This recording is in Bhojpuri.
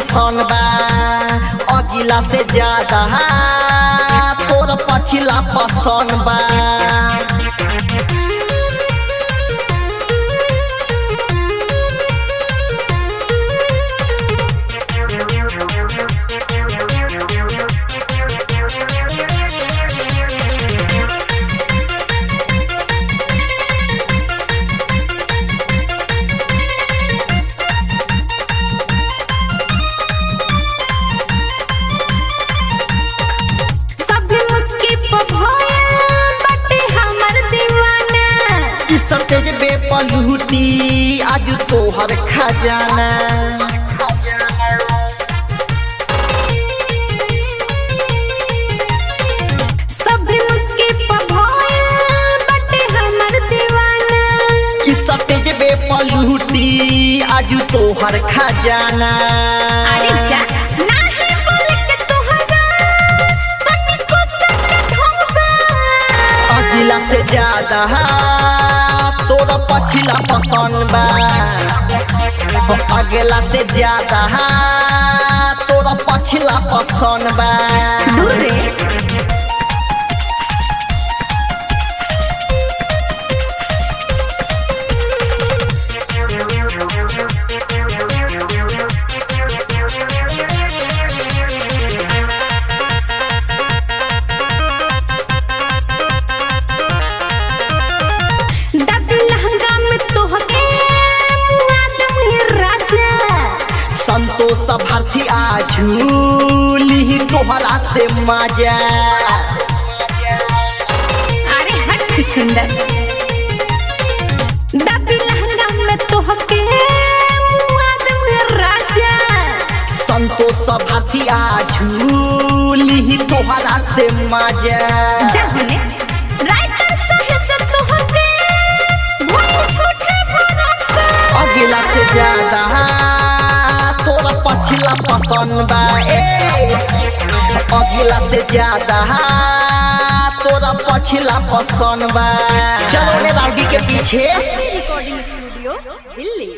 पसंद बा अगिला से ज्यादा तोर पछिला पसंद बा सभी मुस्की पे भोया बटे हमर दीवाना ई सतेज बेपलूटी आज तोहर खजाना सभी मुस्की पे भोया बटे हमर दीवाना ई सतेज बेपलूटी आज तोहर खजाना अरे जा नाही बोल के तोहरा तनिको सट ढोबा अगिला से ज्यादा तोरा पछिला पसंद बा अगला से ज्यादा तोरा पछिला पसंद बा दूर रे दादी लहंगा में तोहके आदम राजा संतोष भारती आझूली तोहरा से मजा अरे हट छुछुंदर दादी लहंगा में तोहके आदम राजा संतोष भारती आझूली तोहरा से मजा जहने राइटर सहित तोहके भोल छोटे भरप्पा अगला से ज्यादा तोरा पछिला पसंद बा ए अगला से ज्यादा तोरा पछिला पसंद बा चलो ने राउडी के पीछे रिकॉर्डिंग स्टूडियो दिल्ली